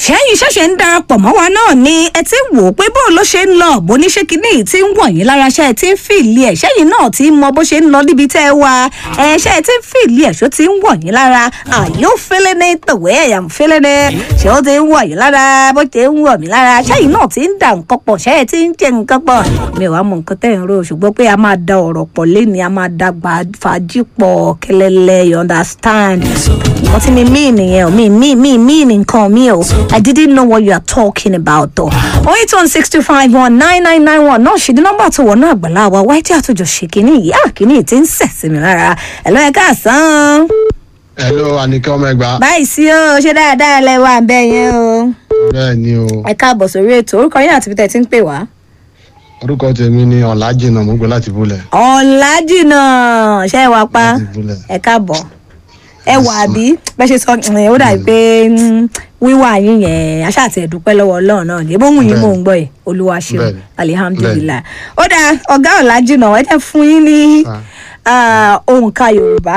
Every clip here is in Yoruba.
ṣẹ́yìn ṣẹ̀ṣẹ̀ ń darapọ̀ mọ́ wa náà ni ẹ ti ń wò ó pé bó ló ṣe ń lọ bó ní ṣé kinní yìí ti ń wọ̀ yín lára ṣe ẹ ti ń fìlì ẹ̀ ṣẹ́yìn náà ti ń mọ bó ṣe ń lọ níbi tẹ́ ẹ wà ẹ ṣe ẹ ti ń fìlì ẹ̀ ṣó ti ń wọ̀ yín lára are you feeling it the way I am feeling it ṣé ó ti ń wọ̀ yín lára bó ṣe ń wọ̀ mí lára ṣẹ́yìn náà ti ń dà nǹkan pọ̀ ṣẹ́ ẹ ti ń jẹ nǹkan pọ̀ mi ò wá mọ nǹkan tẹ́ ẹ̀ ń rò ṣùgbọ́n pé a máa da ọ̀rọ̀ pọ̀ léni a máa da fàájì pọ̀ kẹlẹ́lẹ́ you understand wọ́n ti mi mí nìyẹn o mi mí mí mí nǹkan mi o I didn't know what you are talking about though. oh eight one six two five one nine nine nine one náà ṣe ní nọ́mbà tó wọ̀ náà àgbàlá wa wáyé tí àtúnjọ ṣe kínní yìí á kínní tí ń sẹ̀ sí mi lára ẹ̀ lọ́ ẹ̀ káàsán. hello anike ọmọ ẹgbà báyìí sí o ṣé dáadáa lẹ wà bẹ́ẹ̀ yẹn o. bẹ́ẹ̀ ni o ẹ káàbọ̀ sórí ètò orúkọ yín àti bíi tí ń pè wá. orúkọ tèmi ni ọ̀làjìnà mo gbé láti búlẹ̀ ọ̀làjìnà ṣe é wá pa láti búlẹ̀ ẹ káàbọ̀ ẹ wà bí bẹ́ẹ̀ ṣe sọ ẹ̀, ó dàbí pé mm, wíwà yín yẹn aṣá àti ẹ̀dúpẹ́ lọ́wọ́ ọlọ́run náà ní ebóhùn yín mò ń gbọ́ ẹ̀ olúwa ṣeun Bẹ́ẹ̀ni. alihamdulilayi ó dáa ọ̀gá ọ̀làjìnà ẹ jẹ́ fún yín ní ah, òǹkà yorùbá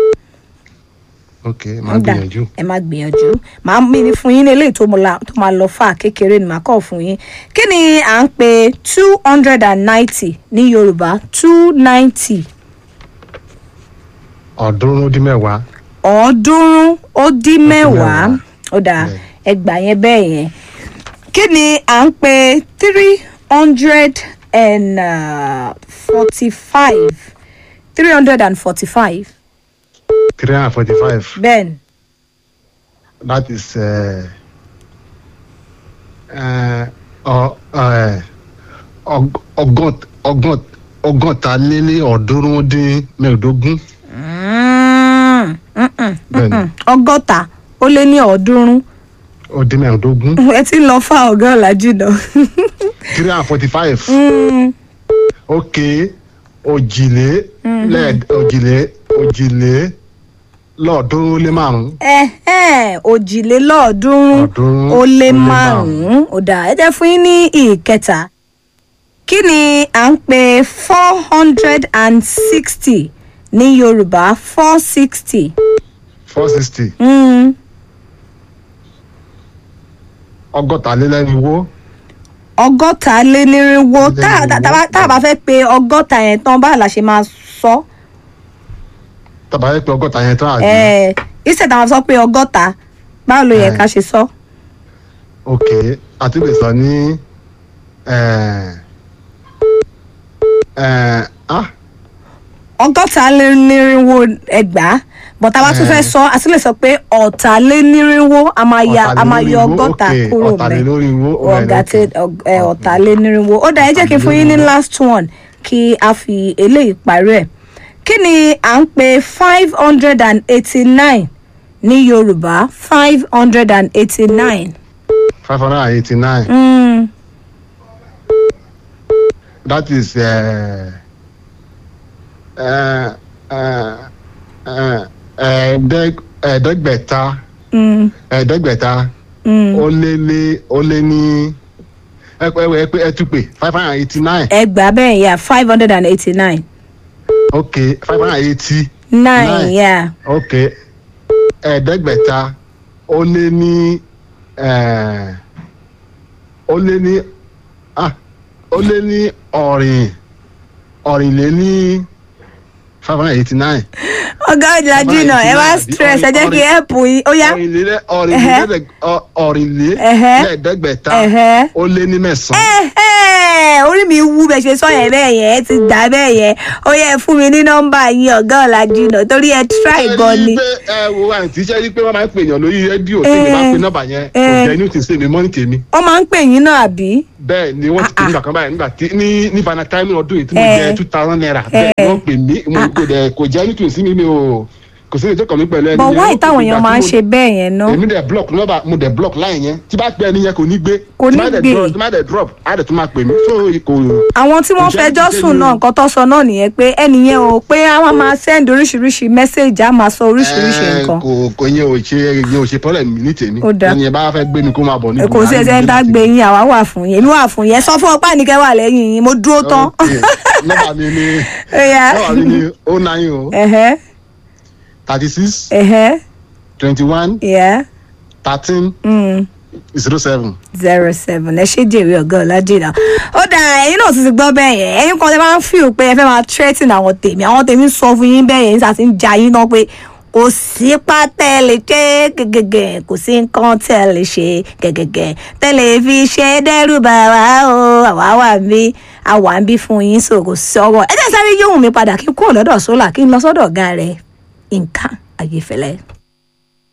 ok máa Ó dáa, gbìyànjú ẹ máa gbìyànjú màá mi ní fún yín ní eléyìí tó mo la- tó máa lọ fà kékeré ni màá kọ́ fún yín kí ni à ń pè two hundred and ninety ní yorùbá two ninety ọ̀ọ́dúnrún ó dín mẹ́wàá ọ̀ọ́dúnrún ó dín mẹ́wàá mẹ́wàá. ó dáa Bẹ́ẹ̀. ẹgbà yẹn bẹ́ẹ̀ yẹn kí ni à ń pè three hundred and forty-five three hundred and forty-five three hundred and forty five bẹ́ẹ̀ ni that is uh, uh, ọ- uh, ọg- ọgọ́t- ọgọ́t- ọgọ́ta lé ní ọ̀ọ́dúnrún ó dín mẹ́ẹ̀ẹ́dógún Mm, mm, mm, bẹ́ẹ̀ ni mm. ọgọ́ta ó lé ní ọ̀ọ́dúnrún ó dín mẹ́ẹ̀ẹ́dógún ẹ ti ń lọ fá ọ̀gá ọ̀làjú náà. three hundred and forty five Mm, ok òjìlé lẹ́ẹ̀d òjìlé òjìlé lọ́ọ̀ọ́dúnrún ó lé márùn-ún ẹ̀hẹ́n, òjìlélọ́ọ̀ọ́dúnrún Ọ̀ọ́dúnrún ó lé ó lé márùn-ún ó dà ẹ jẹ́ fún yín ní ìkẹta kí ni à ń pè four hundred and sixty ní yorùbá four sixty four sixty ọgọ́ta lé lẹ́rìnwó ọgọ́ta lé nírínwó Lé tá nírínwó. tá- tá- tá a bá fẹ́ pe ọgọ́ta yẹn tán báà la ṣe máa sọ tàbá yẹ pé ọgọ́ta yẹn tán àbí ẹ̀ ìṣẹ̀dá wọn sọ pé ọgọ́ta báwo ló yẹ Ẹ̀. ká ṣe sọ. ok àti lè sọ ní eh, eh, ah ọgọ́ta lé nírínwó ẹgbàá bọ̀tà bá tún fẹ́ Eh. sọ a tún lè sọ pé ọ̀tà lé nírínwó a máa ya a máa yọ ọ̀tàlélógún, ọgọ́ta ok, kúrò mẹ́ ọ̀tàlélógún, ọ̀gá ok. tí ọ̀tà lé nírínwó ó dà ẹ jẹ́ kí n fún yín ní last one kí a fi eléyìí parí ẹ̀ kí ni à ń pè five hundred and eighty-nine ní yorùbá five hundred and eighty-nine. five hundred and eighty nine that is eh, eh, eh, eh, ẹ̀ẹ́dẹ́g- ẹ̀ẹ́dẹ́gbẹ̀ta ẹ̀ẹ́dẹ́gbẹ̀ta ó lé lé ó lé ní ẹ pé ẹ pé ẹ tún pé five hundred and eighty nine ẹgbàá bẹ́ẹ̀ yà five hundred and eighty-nine ok five hundred and eighty nine Nine. yà ok ẹ̀ẹ́dẹ́gbẹ̀ta ó lé ní eh, ó lé ní ah ó lé ní ọ̀rìn ọ̀rìnlé ní five hundred and eighty nine ọgá ìlàjú náà ẹ wá stress ẹ jẹ́ kí ẹ pù yín ó yá. ọ̀rìnlé Ẹhẹ́. ọ̀rìnlé ọ̀rìnlé Ẹhẹ́. lẹ́ẹ̀ẹ́dẹ́gbẹ̀ta Ẹhẹ́. ó lé ní mẹ́sàn-án. Ẹ̀hẹ́, orí mi wú bẹ ṣe sọ yẹn bẹ́ẹ̀ yẹn ẹ ti gbà bẹ́ẹ̀ yẹn ó yẹ fún mi ní nọ́mbà yín ọ̀gá ọ̀làjú náà torí ẹ try gan ni. ẹ rí i pé ẹ wo àǹtí ṣe rí i pé wọ́n máa ń pè èèyàn lórí rédíò tí mi bá pe nọ́mbà yẹn kò Eh. jẹ́ inú tí ń sè mí mọ́ ní tèmi. wọ́n máa ń pè yín náà àbí. bẹ́ẹ̀ ni wọ́n ti pè Ah, mí nígbà kan báyìí nígbà tí ní ní valentine ọdún yìí tí mo Eh. jẹ two thousand naira bẹ́ẹ̀ ni wọ́n pè mí mo kò dẹ̀ kò jẹ́ inú tí ń sí mi mi o kò sí ètò kan mi pẹ̀lú ẹni bọ̀ yẹn. wáyé Ó ti táwọn fi èèyàn ìgbà máa ń tí ṣe mo- bẹ́ẹ̀ yẹn ná. èmi dẹ̀ block nọ́mbà mo dẹ̀ block line yẹn tí bá pẹ́ ẹni yẹn kò ní gbé Kò ní tí bá dẹ̀ gbé. drop- tí bá dẹ̀ drop á dẹ̀ tún máa pè mí so kò àwọn tí wọ́n Ǹjẹ́ fẹjọ́ jíjẹ́ sùn ni náà o? nǹkan tó sọ náà nìyẹn pé ẹnìyẹn o pé a máa máa send oríṣiríṣi message á máa sọ oríṣiríṣi Eh, nǹkan. kò kò yẹn ò ṣe yẹn ò ṣe problem ní tèmi Ó dáa. ẹni yẹn bá fẹ́ gbé mi kó máa bọ̀ ní. kò sí ẹsẹ̀ ń dá gbé yín àwa wà fún yín èmi wà fún yín ẹ sọ fún ọpá nìkẹ́ wà lẹ́yìn yín mo dúró tán. nọ́mbà mi ni Ó yá. nọ́mbà mi ni o nine o ẹ̀hẹ́ thirty six ẹ̀hẹ́ twenty one yeah. thirteen Mm. zero seven. zero seven ẹ ṣe jèrè ọgá ọlájìnà ó dà ẹyin náà ti ti gbọ́ bẹ́ẹ̀ yẹn ẹyin kan tẹ máa ń feel pé ẹ fẹ́ máa threaten àwọn tèmi àwọn tèmi ń sọ fún yín bẹ́ẹ̀ yẹn nígbà tí ń ja yín náà pé kò sí pátẹ́ lè ṣe gẹ́gẹ́gẹ́ kò sí nǹkan tẹ́ lè ṣe gẹ́gẹ́gẹ́ tẹ́lẹ̀ fi ṣe dẹ́rù bà wá o àwa wà ń bí àwa ń bí fún yín so kò sọ̀rọ̀ ẹ jẹ́ sáré yóhùn mi padà kí n kúrò lọ́dọ̀ sólà kí n lọ sọ́dọ̀ ọ̀gá rẹ̀ nǹkan ayéfẹ́lẹ́.